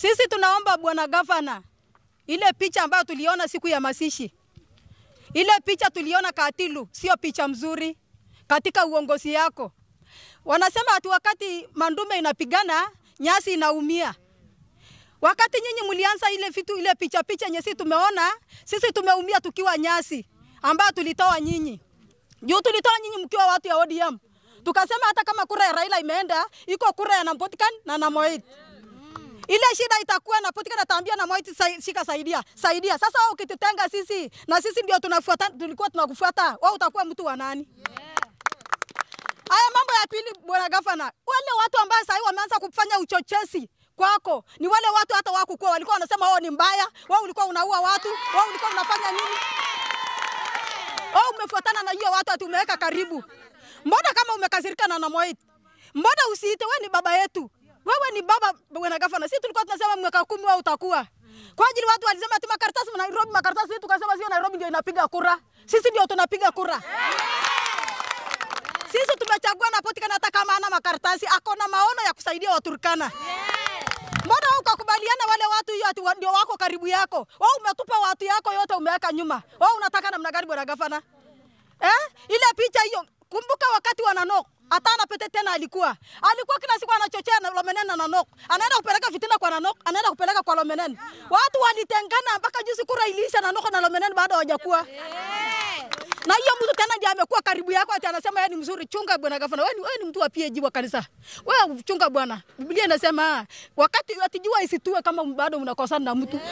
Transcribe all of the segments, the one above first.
Sisi tunaomba bwana gavana, ile picha ambayo tuliona siku ya masishi, ile picha tuliona Katilu, sio picha mzuri katika uongozi yako. Wanasema ati wakati mandume inapigana nyasi inaumia. Wakati nyinyi mlianza ile vitu ile picha picha yenye sisi tumeona, sisi tumeumia tukiwa nyasi ambayo tulitoa nyinyi. Juu tulitoa nyinyi mkiwa watu ya ODM. Tukasema hata kama kura ya Raila imeenda, iko kura ya Nampotikan na Namoit. Ile shida itakuwa na Potikan ataambia na Moit sai- shika saidia, saidia. Sasa wewe ukitutenga sisi na sisi ndio tunafuata tulikuwa tunakufuata, wewe utakuwa mtu wa nani? Haya mambo ya pili, bwana gavana, wale watu ambao sasa hivi wameanza kufanya uchochezi kwako ni wale watu hata wakukuwa walikuwa wanasema wao ni mbaya, wao ulikuwa unaua watu, wao ulikuwa unafanya nini? Wewe umefuatana na hiyo watu ati umeweka karibu. Mbona kama umekasirika na Namoit? Mbona usiite wewe ni baba yetu? Wewe ni baba bwana gavana. Sisi tulikuwa tunasema mwaka kumi wewe utakuwa. Kwa ajili watu walisema ati makaratasi Nairobi makaratasi, sisi tukasema sio Nairobi ndio inapiga kura. Sisi ndio tunapiga kura. Sisi tumechagua na Potikan hata kama ana makaratasi, ako na maono ya kusaidia Waturkana. Mbona wewe ukakubaliana wale watu hiyo ati wa- ndio wako karibu yako? Wewe umetupa watu yako yote umeweka nyuma. Wewe unataka namna gani bwana gavana? Eh? Ile picha hiyo kumbuka wakati wa Nanok hata na pete tena alikuwa. Alikuwa kila siku anachochea na Lomenen na Nanok. Anaenda kupeleka fitina kwa Nanok, anaenda kupeleka kwa Lomenen. Watu walitengana mpaka juzi kura iliisha Nanok na Lomenen bado hawajakuwa. Na hiyo mtu tena ndiye amekuwa karibu yako ati anasema yeye ni mzuri. Chunga bwana gavana, wewe ni, wewe ni mtu wa PAG wa kanisa. Wewe chunga bwana. Biblia inasema wakati ati jua isitue kama bado mnakosana na mtu.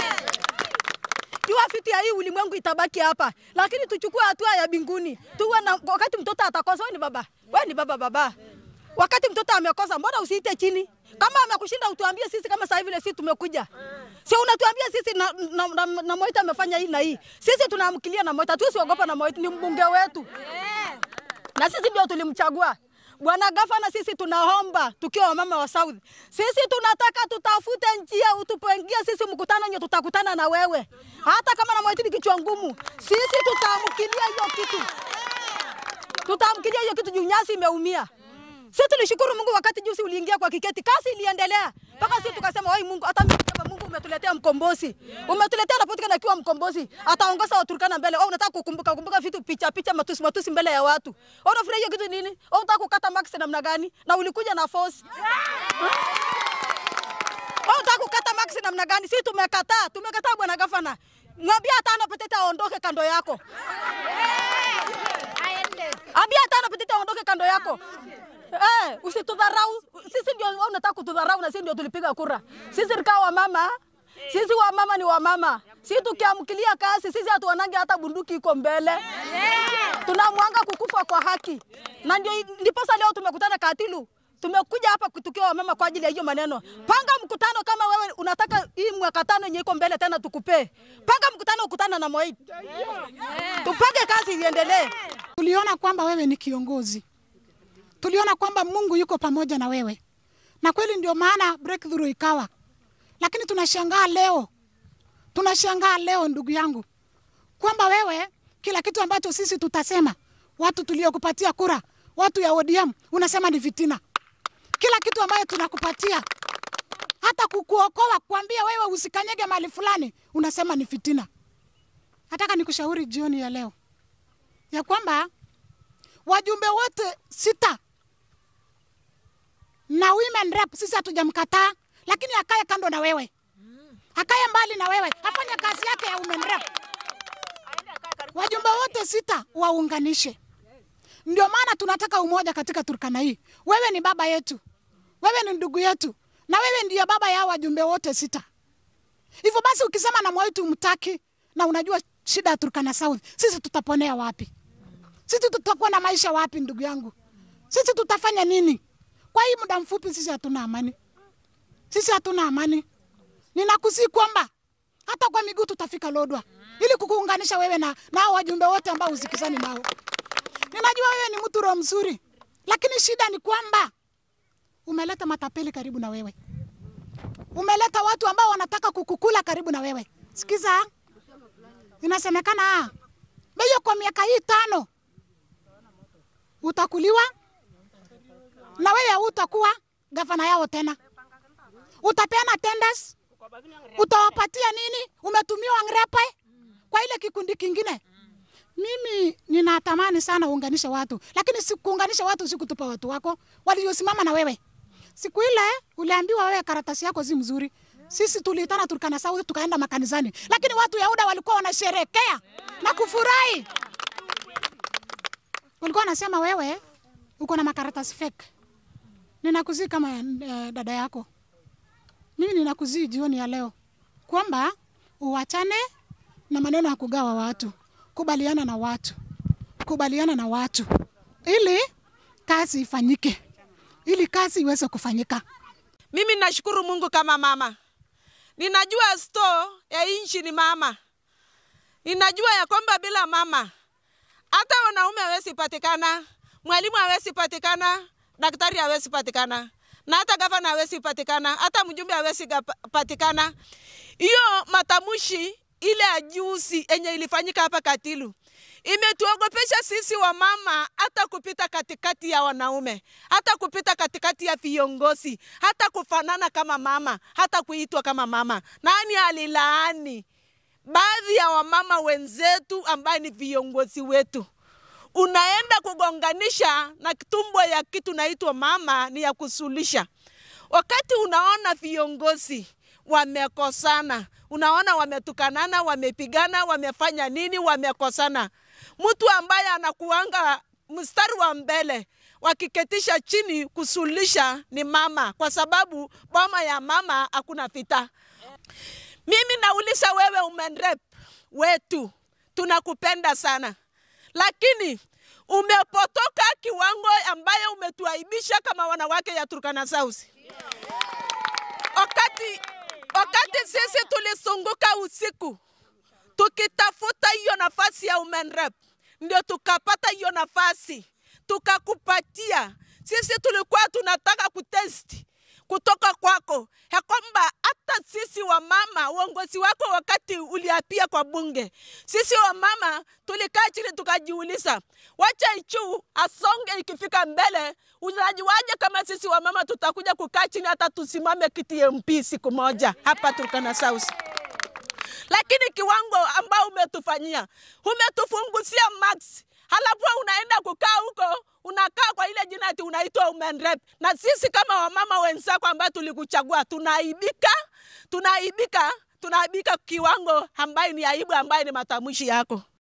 Jua fiti ya hii ulimwengu itabaki hapa, lakini tuchukue hatua ya binguni. Tuwe na wakati mtoto atakosa, wewe ni baba, wewe ni baba baba. Wakati mtoto amekosa, mbona usiite chini? Kama amekushinda utuambie sisi, kama sasa hivi sisi tumekuja. Sio unatuambia sisi na, na, na, na, na Moita amefanya hii na hii. Sisi tunaamkilia na Moita, tusiogopa na Moita, ni mbunge wetu na sisi ndio tulimchagua. Bwana gavana, sisi tunaomba tukiwa wamama wa South, sisi tunataka tutafute njia utupangie sisi mkutano nye tutakutana na wewe, hata kama na Moiti ni kichwa ngumu, sisi tutaamkilia hiyo kitu, tutaamkilia hiyo kitu juu nyasi imeumia. Sisi tulishukuru Mungu wakati juzi uliingia kwa kiketi, kasi iliendelea mpaka sisi tukasema, oi Mungu, hata mimi nasema Mungu umetuletea mkombozi, umetuletea Napotikana akiwa mkombozi, ataongoza Waturkana mbele. Wewe unataka kukumbuka kumbuka vitu picha picha, matusi matusi mbele ya watu. Wewe unafurahia hiyo kitu nini? Wewe unataka kukata max namna gani? Na ulikuja na force wewe unataka kukata max namna gani? Sisi tumekataa, tumekataa bwana gavana. Mwambie hata ana petete aondoke kando yako. Ambia hata ana petete aondoke kando yako. Eh, usitudharau. Sisi ndio wewe unataka kutudharau na sisi ndio tulipiga kura. Sisi rika wa mama. Sisi wa mama ni wa mama. Sisi tukiamkilia kazi, sisi hatuonange hata bunduki iko mbele. Tunamwanga kukufa kwa haki. Na ndio ndiposa leo tumekutana Katilu. Tumekuja hapa tukiwa wamama kwa ajili ya hiyo maneno. Panga mkutano kama wewe unataka hii mwaka tano yenye iko mbele tena tukupee. Panga mkutano ukutana na Moi. Tupange kazi iendelee. Tuliona kwamba wewe ni kiongozi, tuliona kwamba Mungu yuko pamoja na wewe, na kweli ndio maana breakthrough ikawa. Lakini tunashangaa leo, tunashangaa leo ndugu yangu, kwamba wewe kila kitu ambacho sisi tutasema, watu tuliokupatia kura, watu ya ODM, unasema ni fitina. Kila kitu ambayo tunakupatia hata kukuokoa, kuambia wewe usikanyege mahali fulani, unasema ni fitina. Nataka nikushauri jioni ya leo ya kwamba wajumbe wote sita na women rep sisi hatujamkataa, lakini akae kando na wewe, akae mbali na wewe, afanye kazi yake ya women rep. Wajumbe wote sita waunganishe. Ndio maana tunataka umoja katika Turkana hii. Wewe ni baba yetu, wewe ni ndugu yetu, na wewe ndiyo baba ya wajumbe wote sita. Hivyo basi, ukisema na Moi tumtaki na unajua shida ya Turkana South, sisi tutaponea wapi? Sisi tutakuwa na maisha wapi, ndugu yangu? Sisi tutafanya nini? Kwa hii muda mfupi, sisi hatuna amani, sisi hatuna amani. Ninakusii kwamba hata kwa miguu tutafika Lodwa ili kukuunganisha wewe na na hao wajumbe wote ambao usikizani nao. Ninajua wewe ni mtu roho mzuri, lakini shida ni kwamba umeleta matapeli karibu na wewe, umeleta watu ambao wanataka kukukula karibu na wewe. Sikiza, inasemekana beyo kwa miaka hii tano utakuliwa na wewe hautakuwa gavana yao tena, utapeana tenda Machakos, utawapatia nini? Umetumiwa Ngrepe kwa ile kikundi kingine. Mimi ninatamani sana uunganishe watu, lakini sikuunganisha watu, sikutupa watu wako waliosimama na wewe. Siku ile uliambiwa wewe karatasi yako si mzuri, sisi tuliitana Turkana South tukaenda makanisani, lakini watu Yahuda walikuwa wanasherekea na kufurahi. Walikuwa wanasema wewe uko na makaratasi fake. Ninakuzii kama eh, dada yako, mimi ninakuzii jioni ya leo kwamba uachane na maneno ya kugawa watu, kubaliana na watu, kubaliana na watu ili kazi ifanyike, ili kazi iweze kufanyika. Mimi nashukuru Mungu kama mama. Ninajua store ya inchi ni mama. Ninajua ya kwamba bila mama hata wanaume hawezi patikana, mwalimu hawezi patikana, daktari hawezi patikana, na hata gavana hawezi patikana, hata mjumbe hawezi gapa- patikana. Hiyo matamushi ile ya juzi yenye ilifanyika hapa Katilu imetuogopesha sisi wa mama, hata kupita katikati ya wanaume, hata kupita katikati ya viongozi, hata kufanana kama mama, hata kuitwa kama mama. Nani alilaani baadhi ya wamama wenzetu ambaye ni viongozi wetu? Unaenda kugonganisha na tumbo ya kitu naitwa mama, ni ya kusulisha. Wakati unaona viongozi wamekosana, unaona wametukanana, wamepigana, wamefanya nini, wamekosana, mtu ambaye anakuanga mstari wa mbele wakiketisha chini kusulisha ni mama, kwa sababu boma ya mama hakuna vita. Mimi nauliza wewe, umenrep wetu, tunakupenda sana, lakini umepotoka kiwango ambayo umetuaibisha kama wanawake ya Turkana South. Wakati, wakati sisi tulisunguka usiku tukitafuta hiyo nafasi ya women rep, ndio tukapata hiyo nafasi tukakupatia. Sisi tulikuwa tunataka kutesti kutoka kwako ya kwamba hata sisi wamama, uongozi wako wakati uliapia kwa bunge, sisi wamama tulikaa chini tukajiuliza, wacha Ichu asonge ikifika mbele, unajuaje kama sisi wamama tutakuja kukaa chini hata tusimame kiti ya MP siku moja hapa Turkana South lakini kiwango ambao umetufanyia umetufunguzia max, halafu unaenda kukaa huko, unakaa kwa ile jina ati unaitwa women rep, na sisi kama wamama wenzako ambao tulikuchagua tunaaibika, tunaaibika, tunaaibika kiwango ambayo ni aibu, ambayo ni matamshi yako.